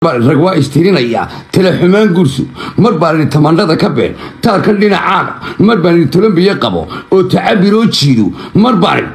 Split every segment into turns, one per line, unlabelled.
rag waa istirinayaa talaxumaan gursu mar baan idhi tamandhada ka been taarkan dhinacaaga mar baan idhi tolombiya qabo oo tacabiroo jiido mar baan idhi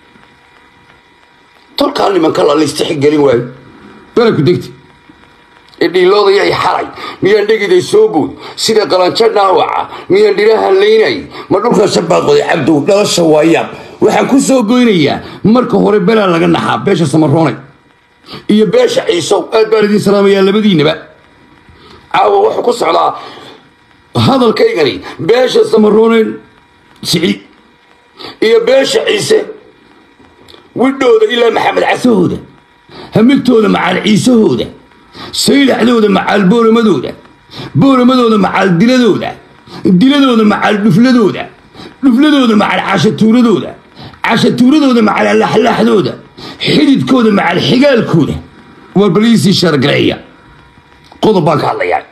tolkaa nimanka la laystixgelin waayo balaku degta idhiiloodayay xalay miyaan dhegiday soo bood sida qalanjo dhaawaca miyaan dhirahan laynay ma dhulka shabaaqoday cabdow dhalasha waayaab waxaan ku soo goynayaa marka hore belaa laga naxaa beesha samaroonay iyo beesha ciisow aad baan idiin salaamayaa labadiinaba caawa wuxuu ku socdaa hadalkaygani beesha samarooneen siciid iyo beesha ciise widhooda ilaa maxamed casahooda hamigtooda macaal ciisahooda saylaxdooda macaal boolamadooda boolamadooda macaal diladooda diladooda macaal dhufladooda dhufladooda macaal cashatuuradooda cashatuuradooda macaal alaxlaaxdooda xididkooda macaal xigaalkooda war baliisii shargareeya qodob baan ka hadlayaa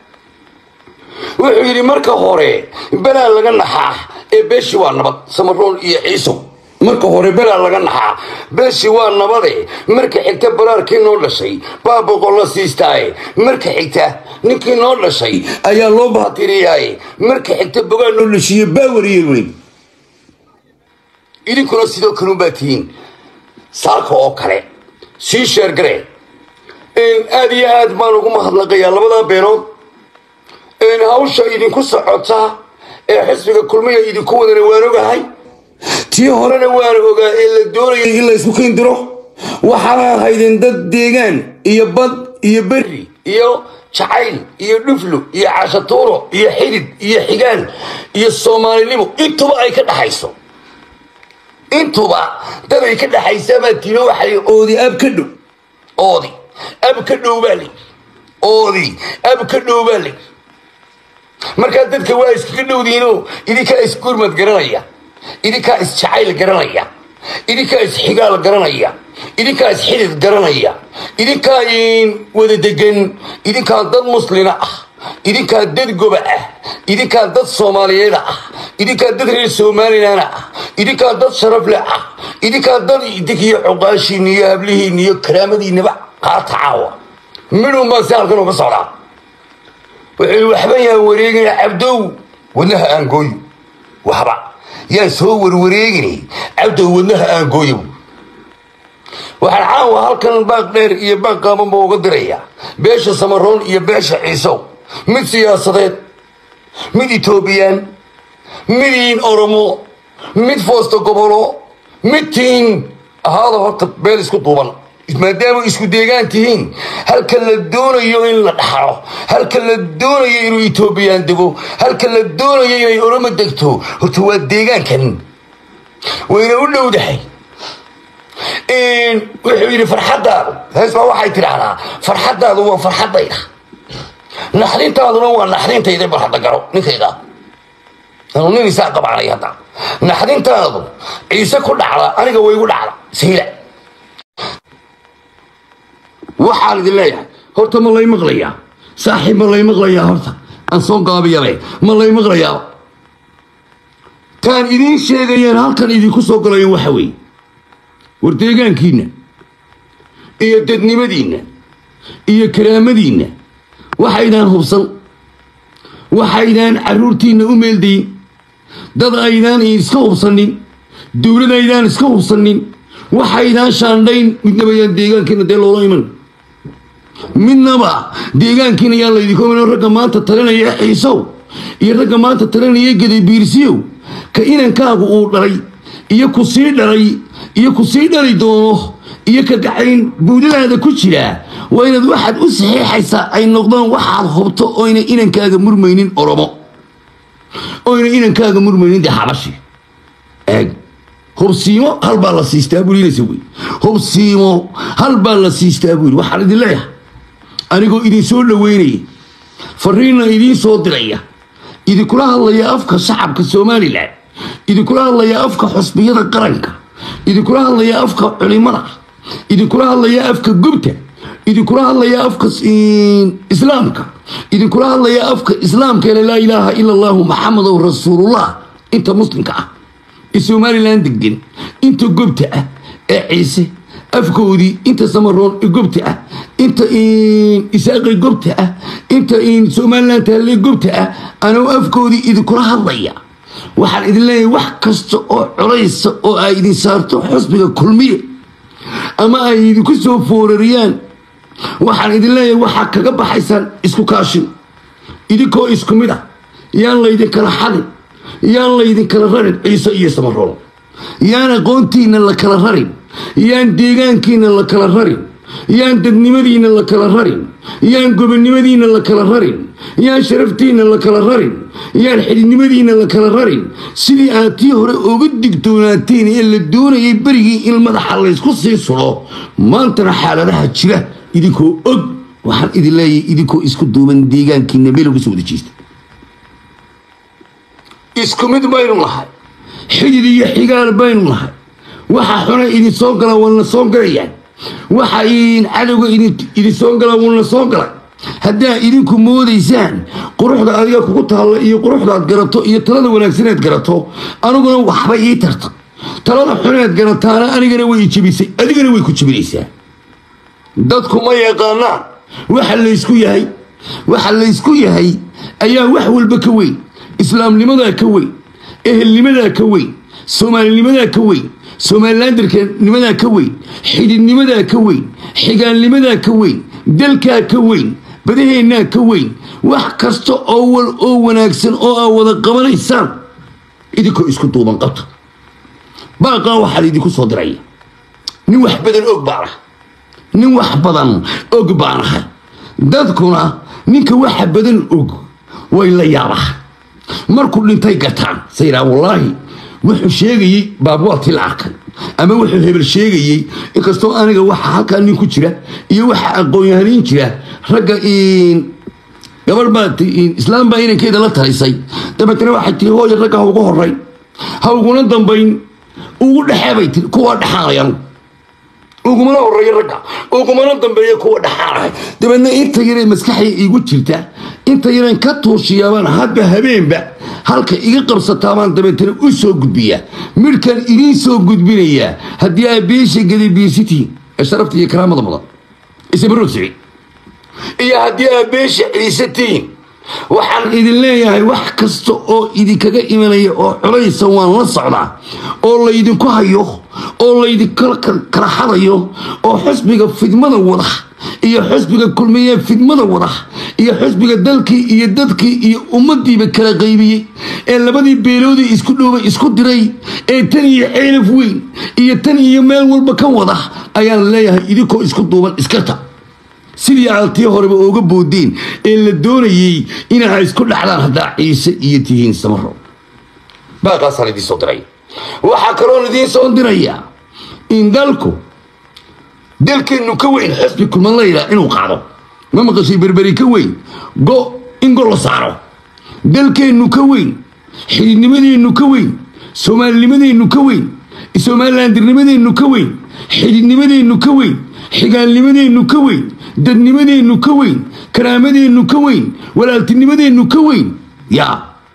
wuxuu yidhi marka hore belaa laga naxaa ee beeshi waa nabad samaroon iyo ciisow marka hore belaa laga naxaa beeshi waa nabade marka xigta baraarkii noo dhashay baa boqol la siistaaye marka xigta ninkii noo dhashay ayaa loo baatiriyaaye marka xigta bogaa noo dhashiiye baa wariyey idinkuna sidoo kalunbaa tihiin saaka oo kale sii sheergaree aad iyo aad baan ugu mahadnaqayaa labadaa beenood hawsha idinku socota ee xisbiga kulmiya idinku wadana waan ogahay tii horena waan ogaa ee la doonayay in la isku kiindiro waxaana ahaydeen dad deegaan iyo bad iyo berri iyo jacayl iyo dhuflu iyo cashatuuro iyo xidid iyo xigaal iyo soomaalinimo intuba ay ka dhaxayso intuba dad ay ka dhaxaysaabaa tiro waxay oodi ab ka dhow oodi ab ka dhow baa li oodi ab ka dhow baa li markaa dadka waa iskaga dhowdiinoo idinkaa isgurmad garanaya idinkaa isjacayl garanaya idinkaa isxigaal garanaya idinkaa isxidid garanaya idinkaa wada degan idinkaa dad muslina ah idinkaa dad goba ah idinkaa dad soomaaliyeeda ah idinkaa dad reer somalilan ah idinkaa dad sharafle ah idinkaa dad idinkiyo cuqaashiina iyo hablihiina iyo karaamadiinaba qaata caawa midhun baan si halkan uga socdaa wuxuu waxba yaan wareegina cabdow wadnaha aan gooyo waxba yaan soo warwareegini cabdow wadnaha aan gooyo waxaan caawa halkan baaq dheer iyo baaq qaabanba uga dirayaa beesha samaroon iyo beesha ciisow mid siyaasadeed mid etoobiyaan midiin oromo mid foosta gobolo mid tiin ahaada horta beel isku duuban maadaama isku deegaan tihiin halka la doonayo in la dhaxlo halka la doonayo inuu etoobiyaan dego halka la doonayo inay oromo degto horta waa deegaankan wayna u dhowdahay wuxuu yidhi farxaddaadu heesbaa waxay tidhaahdaa farxaddaadu waa farxaddayda naxdintaaduna waa naxdintayda bal hadda garo ninkayga anuu nin isaa qabaanay hadda naxdintaadu ciise ku dhacda aniga waygu dhacda sayla waxaan idin leeyahay horta ma lay maqlayaa saaxiib ma lay maqlayaa horta aan soo gaabiyale ma lay maqlayaa taan idiin sheegayeen halkan idinku soo galayo waxa weeye war deegaankiinna iyo dadnimadiinna iyo karaamadiinna waxaydaan hubsan waxaydaan carruurtiinna u meeldayin dad aydaan iska hubsanin dowlad aydaan iska hubsanin waxaydaan shaandhayn midnaba yaan deegaankiina dee loola iman midnaba deegaankiina yaan laydinku iman ragga maanta talinaya xiisow iyo ragga maanta talinaya gadabiirsiyow ka inankaagu uu dhalay iyo ku sii dhalay iyo ku sii dhali doono iyo ka gacayn buudadaada ku jiraa waa inaad waxaad u saxiixaysaa ay noqdaan waxaad hubto oyna inankaaga murmaynin oromo oyna inankaaga murmaynin dee xabashi eeg hubsiimo hal baa la siistaa buulinaysa wey hubsiimo hal baa la siistaa buu yidhi waxaan idin leeyahay anigoo idin soo dhoweynaya fariinna idiin soo diraya idinkula hadlaya afka shacabka somalilan idinkula hadlaya afka xusbiyada qaranka idinkula hadlaya afka culimada idinkula hadlaya afka gubta idinkula hadlaya afka islaamka idinkula hadlaya afka islaamkeena laa ilaaha ila allahu maxamedow rasuulullah inta muslimka ah ee somalilan degan inta gobta ah ee ciise afkoodii inta samaroon gobta ah inta isaaqi gobta ah inta somalilan taale gobta ah anuu afkoodii idinkula hadlaya waxaan idin leeyahay wax kasta oo colaysa oo ay idin saarto xusbiga kulmiye ama ay idinku soo foorariyaan waxaan idin leeyahay waxaa kaga baxaysaan isku kaashin idinkoo isku mid ah yaan laydinkala xadin yaan laydinkala rarin ciise iyo samaroon yaan aqoontiina la kala rarin yaan deegaankiina la kala rarin yaan dadnimadiina la kala rarin yaan gobonnimadiina la kala rarin yaan sharaftiina la kala rarin yaan xididnimadiina la kala rarin sidii aad tii hore uga digtoonaateen ee la doonayay berigii in madaxa laysku sii sudo maantana xaaladaha jira idinkoo og waxaan idin leeyahay idinkoo isku duuban deegaankiina meel uga soo wada jeesta isku mid baynu nahay xidid iyo xigaal baynu nahay waxa xuna idin soo gala waana soo galayaan waxa cadowga idin soo gala waana soo galay haddaa idinku moodaysaan quruxda adiga kugu taalla iyo quruxdaad garato iyo talada wanaagsaneed garato aniguna waxba ii tarta talada xuneed garataana anigana way ijebisay adigana way ku jebinaysaa dadku ma yaqaanaan waxa laysku yahay waxa laysku yahay ayaa wax walba ka weyn islaamnimadaa ka weyn ehelnimadaa ka weyn soomaalinimadaa ka weyn somalilandarkanimadaa ka weyn xididnimadaa ka weyn xigaalnimadaa ka weyn dalkaa ka weyn badaheennaa ka weyn wax kasta oo wal oo wanaagsan oo aa wada qabanaysaan idinkoo isku duuban qabta baaqaa waxaa laydinku soo diraya nin wax badan og baanah nin wax badan og baanahay dadkuna ninka waxa badan og way la yaabaa markuu dhintay gataan sayraa wallaahi wuxuu sheegayey baabuwatii la arkay ama wuxuu hebel sheegayey inkastoo aniga waxa halkaa nin ku jira iyo waxa aqoon-yahaniin jira ragga gabadh baa islaam baa inankeeda la talisay dabeetana waxay tiri hooya ragga ha ugu horay ha uguna dambayn ugu dhexee bay tiri kuwaa dhexaanayan ugumana horeeya ragga ugumana dambeeya kuwa dhexaanahay dabeedna inta yaree maskaxda igu jirta inta yareen ka tuushiyaabaan hadba habeenba halka iga qabsataabaan dabeetana u soo gudbiyaa midhkan idiin soo gudbinayaa haddii aa beesha gadabiirsitiin ee sharafta iyo karaamada mudan isabaroog sicid iyo haddii aa beesha ciisatiin waxaan idin leeyahay wax kasta oo idinkaga imanaya oo culaysa waan la socdaa oo laydinku hayo oo laydinkala kala xadayo oo xusbiga fidmada wada iyo xusbiga kulmiye fidmada wada iyo xusbiga dalkii iyo dadkii iyo ummadiiba kala qaybiyey ee labadii beeloodii isku dhowbay isku diray ee tan iyo ceelaf weyn iyo tan iyo meel walba ka wada ayaan leeyahay idinkoo isku duuban iskarta sidii aad tii horeba ooga boodeen ee la doonayey inaa isku dhexdaan haddaa ciise iyo tihiin samaro baaqaasaan idiin soo diray waxaa kaloon idiin soo dirayaa in dalku dalkeennu ka weyn xusbi kulman layidhaa inuu qaado ma maqashay berberi ka weyn go in go la saaro dalkeennu ka weyn xididnimadeennu ka weyn soomaalinimadeennu ka weyn somalilandirnimadeennu ka weyn xididnimadeennu ka weyn xigaalnimadeennu ka weyn dadnimadeennu ka weyn karaamadeennu ka weyn walaaltinimadeennu ka weyn yaa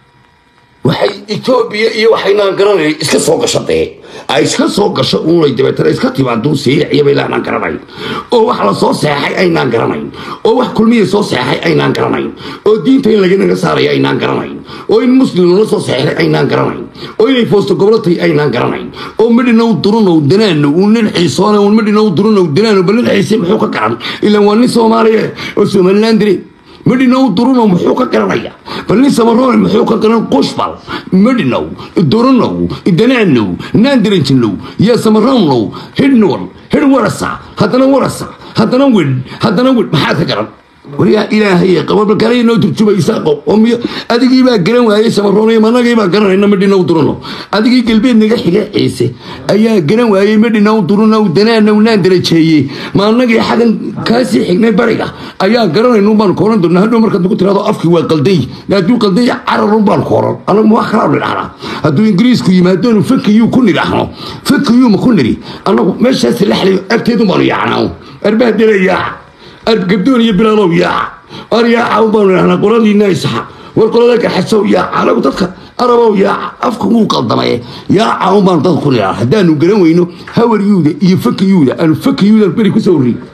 waxay etoobiya iyo waxaynaan garanay iska soo gashatee ay iska soo gasho uunay dabeetana iska timaaduu siiriciyabay laanaan garanayn oo wax la soo seexay aynaan garanayn oo wax kulmiya soo seexay aynaan garanayn oo diinta in laganaga saaraya aynaan garanayn oo in muslim lala soo seexday aynaan garanayn oo inay foosto gobolatay aynaan garanayn oo midhinow durunow danaano uu nin xiisoona uun midhinow durunow danaano bal nin xiise muxuu ka garan ilaan waa nin soomaaliya oo somaliland dire midhinow durunow muxuu ka garanaya bal nin samaroone muxuu ka garan qushbal midhinow durunow danaanow naandiranjinow yaa samaronow hidhnwal hidh warasa haddana warasa haddana widh haddana widh maxaad ka garan waryaa ilaahay qababalkale noo turjumaysa oo miyo adigii baa garan waayey samaroonay managii baa garanayna midhinow durunow adigii galbeed naga xiga ciise ayaa garan waayey midhinow durunow danaanow naan darajeeyey ma anagii xagan kaasii xignay bariga ayaa garanaynu baan kooran doonaa hadhow markaad nagu tiraado afkii waa qalday hadduu qalday cararun baan kooran anagu ma wax kalaa nidhahnaa hadduu ingiriisku yimaadonu fakiyuu ku nidhaahno fakiyuu ma ku nidhi annagu meeshaas laxlay agteedu baanu yaacnaa arbaa dela yaaca gabdoon iyo bilaalow yaaca ar yaaca baanu idhahnaa qoladiina isaxa war qolada gaxasow yaaca anagu dadka arabow yaaca afka wuu qaldamay yaaca un baanu dadka ku nidhaa haddaanu garan weyno hawaryuuda iyo fakiyuuda aanu fakiyuuda beri ku soo warri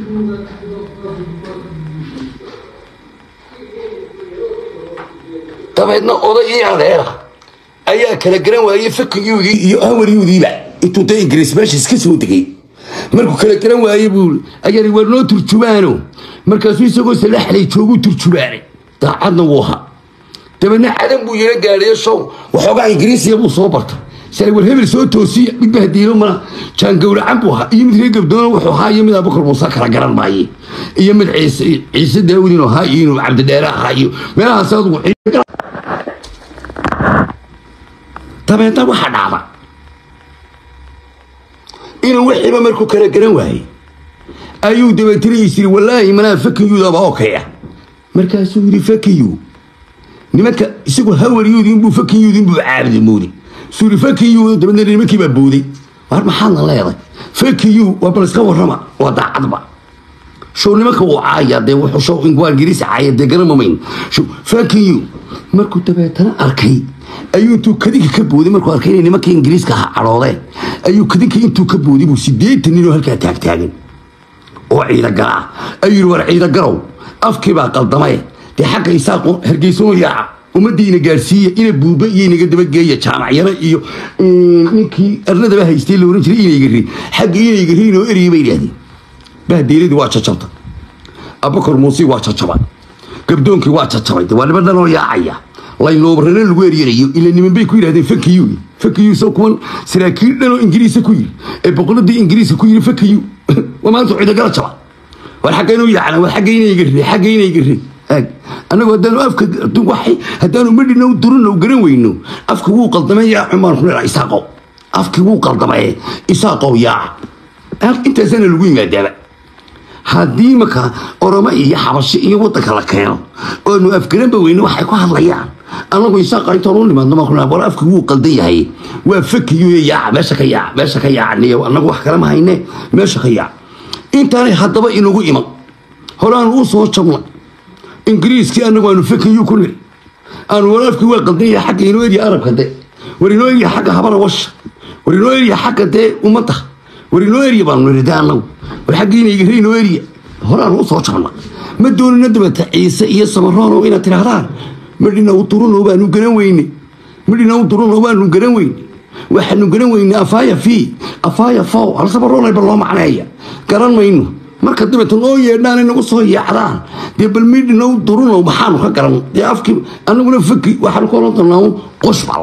dabeedna oday ii adeera ayaa kala garan waayey fakiyuudii iyo hawaryuudiiba intuu da ingiriis meesha iska soo degay markuu kala garan waaye buu ayani war noo turjubaano markaasuu isagoo salaxlay joogu turjubaanay daacadna wuu ahaa dabeedna cadan buu yaro gaadhayo show waxoogaa ingiriisiya buu soo bartay shalay war hebel soo toosiya mid bahdiilo mana jaangowracan buu ahaa iyo mid reer gabdoona wuxuu ahaa iyo mid abubakar muuse kala garan maaye iyo mid ciise ciise daawudin ahaa iyo inuu cabdidheere ahaa iyo meelahaas adugu dabeedna waxaa dhacda inuu wixiiba markuu kala garan waayey ayuu dabeetana isiri wallaahi manaa fakiyuudaba okaya markaasuu yidhi fakiyu nimanka isagu hawaryuudinbuu fakiyuudinbuu caabudi moodi suu yidhi fakiyu dabeedna nimankii baa booday war maxaadna leeday fakiyu waa bal iska warrama waa daacadba show nimanka wuu caaya dee wuxuu show waa ingiriisi caaya dee garamamayn show fakiyu markuu dabeetana arkay ayuu intuu kadinka ka booday markuu arkay inay nimankii ingiriiska ha cadhoodeen ayuu kadinka intuu ka booday buu sideetan ninoo halkaa taagtaagan oo ciidagala ah ayuu yidhi war ciidagarow afkii baa qaldamay dee xagga isaaqo hargeysanoo yaaca ummadiina gaadhsiiya ina buuba iyo inaga dabageeya jaamacyaro iyo ninkii arladaba haystay la ohan jiray inaygari xagga inaygari inoo eriyay bay yidhahdeen bahdeeladii waa jajabta abakar muuse waa jajabay gabdoonkii waa jajabay de waa niman dhanoo yaacaya laynoobarana lagu eryanayo ila niman bay ku yidhahdeen fakiyu fakiyu soo kuwan saraakiil dhanoo ingiriisa ku yiri ee boqoladii ingiriiska ku yiri fakiyu waa maanta ciidagala jaba war xagga inuu yaacna war xagga inaygari xagga inaygari annagu haddaanu afka waxay haddaanu madhina duruna garan weyno afka wuu qaldamay yaa xumaan ku dhaa isaaqow afkii wuu qaldamay isaaqow yaaca intaasana lagu yimaadaaba haddii marka oromo iyo xabashi iyo wadanka la keeno oonu afgaranba weyne waxay ku hadlayaan anagu isaaqa intaan u nimaadno maan kuna war afki wuu qaldan yahay waa fakiyo yaaca meesha ka yaaca meesha ka yaacaniyo anagu wax kale ma hayne meesha ka yaaca intaanay haddaba inagu iman horaanu u soo jabnay ingiriiskii anagu aanu fakiyo ku niri aanu war afkii waa qaldan yahay xagga inoo eriya arabka de war inoo eriya xagga habara washa war inoo eriya xagga dee ummadda war inoo eriya baanu niri de anagu war xaggiinayga inoo eriya horaanu u soo jabna ma doonina dabata ciise iyo samaroon inaad tidhaahdaan madhina u duruno baanu garan weyne madhina u duruno baanu garan weyne waxaanu garan weyne afaaya fi afaaya fow hal samaroonayba loo macneeya garan mayno marka dabeeta noo yeedhaan inagu soo yaacdaan dee bal midhina u duruno maxaanu ka garan dee afkii anaguna faki waxaanu ka oran doonaa qoshbal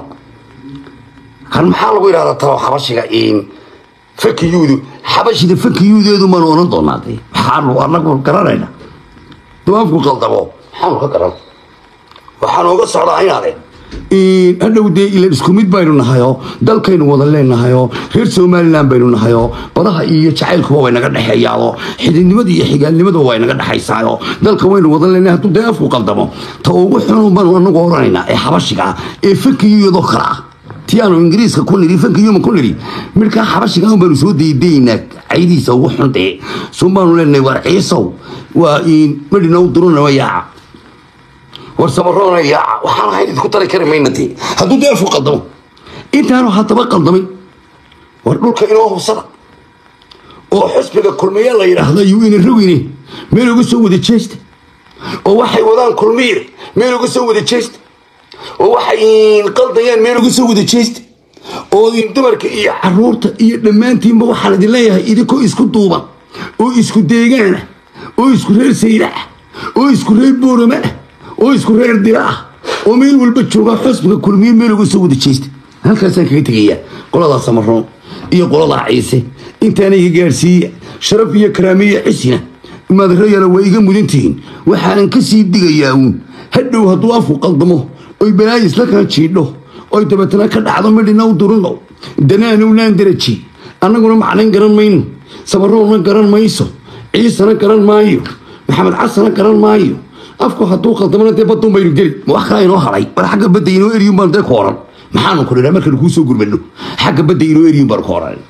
kan maxaa lagu yidhahdaa talo xabashiga fakiyuudu xabashida fakiyuudeedu maanu oran doonaa de waxaanu anagu garanayna duu afku qaldamo maxaanu ka garan waxaan oga socdaa inaade hadhow dee ilan isku mid baynu nahayoo dalkaynu wada leenahayoo reer somalilan baynu nahayoo badaha iyo jacaylkuba way naga dhexeeyaadoo xididnimada iyo xigaalnimaduba way naga dhexaysaayoo dalka waynu wada leenahay hadduu dee afku qaldamo ta ugu xun baanu anagu oranaynaa ee xabashiga ah ee fakiyuudoo kale ah ti aanu ingiriiska ku niri fankiyuma ku niri midkaa xabashiga un baanu soo daydaynaa caydiisa ugu xundee sun baanu leenahay war ciisow waa madhina u durunama yaaca war samaroona yaaca waxaan ahayn idinku tari kari mayna dee hadduu dee afku qaldamo intaanu haddaba qaldamay war dhulka inoo hubsada oo xusbiga kulmiye la yidhaahda yuu ina rogine meel uga soo wada jeesta oo waxay wadaan kulmiye meel uga soo wada jeesta oo waxay qaldayaan meel uga soo wada jeesta oo dumarka iyo caruurta iyo dhammaantiinba waxaan idin leeyahay idinkoo isku duuban oo isku deegaana oo isku reer sayda ah oo isku reer boorama ah oo isku reer dira ah oo meel walba jooga xusbiga kulmiye meel uga soo wada jeesta halkaasaan kaga tegayaa qoladaa samaroon iyo qoladaa ciise intaana iga gaadhsiiya sharaf iyo karaamiya cisina madarayana waa iga mudantihiin waxaanan ka sii digayaa uun hadhow hadduu afku qaldamo oy balaayi isla kaa jiidho oy dabeetana ka dhacdo midhina u durino danaanowlaan daraji annaguna macnayn garan mayno samaroonna garan mayso ciisana garan maayo maxamed casana garan maayo afku hadduu qaldamana dee badun baynu geli ma wax kala inoo hadhay war xagga badda inoo eriyun baan dee ku oran maxaanu ku nidhaa markaynu kuu soo gurmadno xagga badda inoo eriyun baan ku oran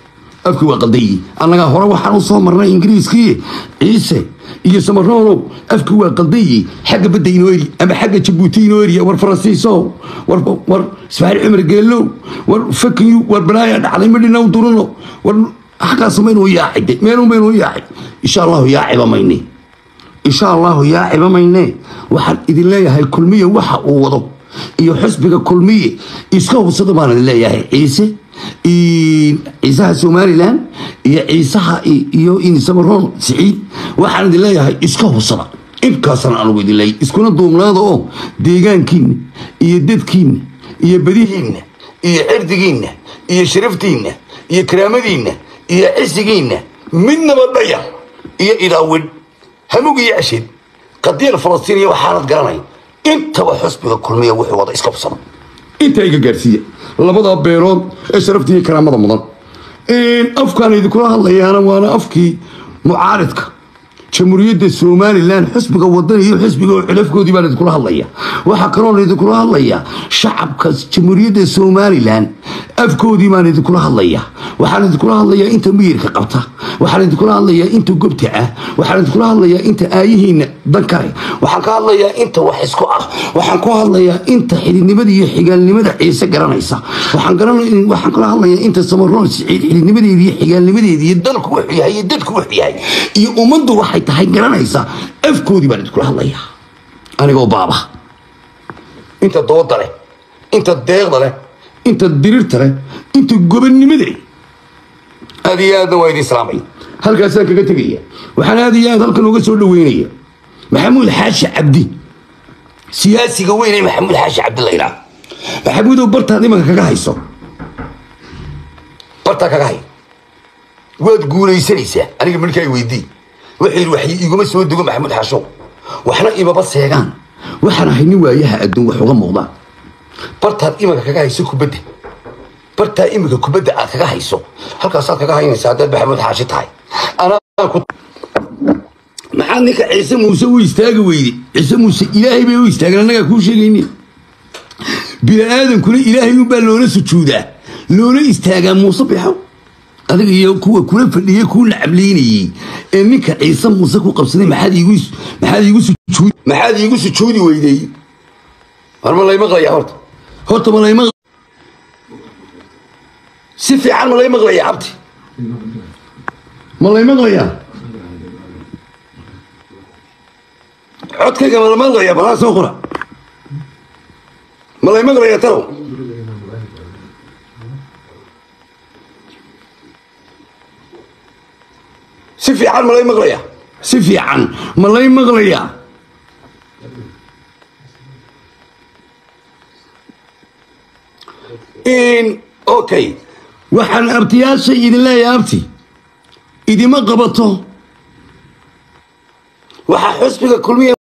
afkii waa qaldayi annagaa hore waxaan u soo marnay ingiriiskii ciise iyo samaroonow afkii waa qaldayi xagga badda inoo eri ama xagga jabuuti inoo eriya war faransiisow war war ismaaciil cumar geelow war fakiyu war balaaya dhacday madhinaw duruno war xaggaas maynuu yaacay meenuu maynuu yaacay insha allahu yaaciba mayne insha allahu yaaciba mayne waxaan idin leeyahay kulmiye waxa uu wado iyo xusbiga kulmiye iska hubsada baan idin leeyahay ciise ciisaha somalilan iyo ciisaha iyo samaroon siciid waxaan idin leeyahay iska hubsada inkaasana anugu idin leeyahay iskuna duubnaada oo deegaankiinna iyo dadkiinna iyo badihiinna iyo cirdigiinna iyo sharaftiinna iyo karaamadiinna iyo cisigiinna midnaba dhaya iyo idaawin hamug iyo cashid qadiyal falastiiniya waxaanad garanay intaba xusbiga kulmiya wuxuu wada iska hubsada intaa iga gaarsiiya labada beelood ee sharafta iyo karaamada mudan afkaan idinkula hadlayaana waana afkii mucaaridka jamhuuriyadda somalilan xusbiga wadan iyo xusbiga culafkoodii baan idinkula hadlaya waxaa kaloon idinkula hadlaya shacabka jamhuuriyadda somalilan afkoodii baan idinkula hadlaya waxaan idinkula hadlayaa inta miyirka qabta waxaan idinkula hadlayaa inta gobta ah waxaan idinkula hadlayaa inta aayihiina dankare waxaan ka hadlayaa inta wax isku ah waxaan ku hadlayaa inta xididnimada iyo xigaalnimada ciise garanaysa waxaan kula hadlayaa inta samaroon siciid xididnimadeeda iyo xigaalnimadeeda iyo dalku wuxuu yahay iyo dadku wuxuu yahay iyo ummaddu waxay tahay garanaysa afkoodii baan idinkula hadlayaa anigoo baaba inta dooda leh inta deeqda leh inta dirirta leh inta gobannimada leh aad iyo aadna waa idin islaamay halkaasaan kaga tegaya waxaan aad iyo aad halkan uga soo dhaweynaya maxamuud xaashi cabdi siyaasiga weyn ee maxamuud xaashi cabdi la yidhaah maxamuudow bartaad imanka kaga hayso bartaa kaga hay waad guulaysanaysaa aniga markaa weydii wuxuu yidhi wax iguma soo dego maxamuud xaashow waxna imaba seegaan waxaan ahay nin waayaha adduun wax uga muuqdaan bartaad imanka kaga hayso kubadda bartaa iminka kubadda aad kaga hayso halkaasaad kaga haynaysa haddaad maxamuud xaashi tahay maxaad ninka ciise muuse u istaagi weyde ciise muuse ilaahay bay u istaageen annagaa kuu sheegayni bini aadankuna ilaahay unbaa loola sujuudaa loola istaagaa muuse bixow adiga iyo kuwa kula fadhiyey kuu nacablaynayey ee ninka ciise muuse ku qabsaday maxaad iigu maxaad iigu sujuudi maxaad iigu sujuudi weydey war ma lay maqlaya horta horta ma lay maqla si fiican ma lay maqlaya cabdi ma lay maqlayaa codkayga ma la maqlaya balaa soo qora ma lay maqlaya talow si fiican ma lay maqlaya si fiican ma lay maqlaya okay waxaan abtiyaasha idin leeyahay abti idima qabato waxaa xusbiga kulmiya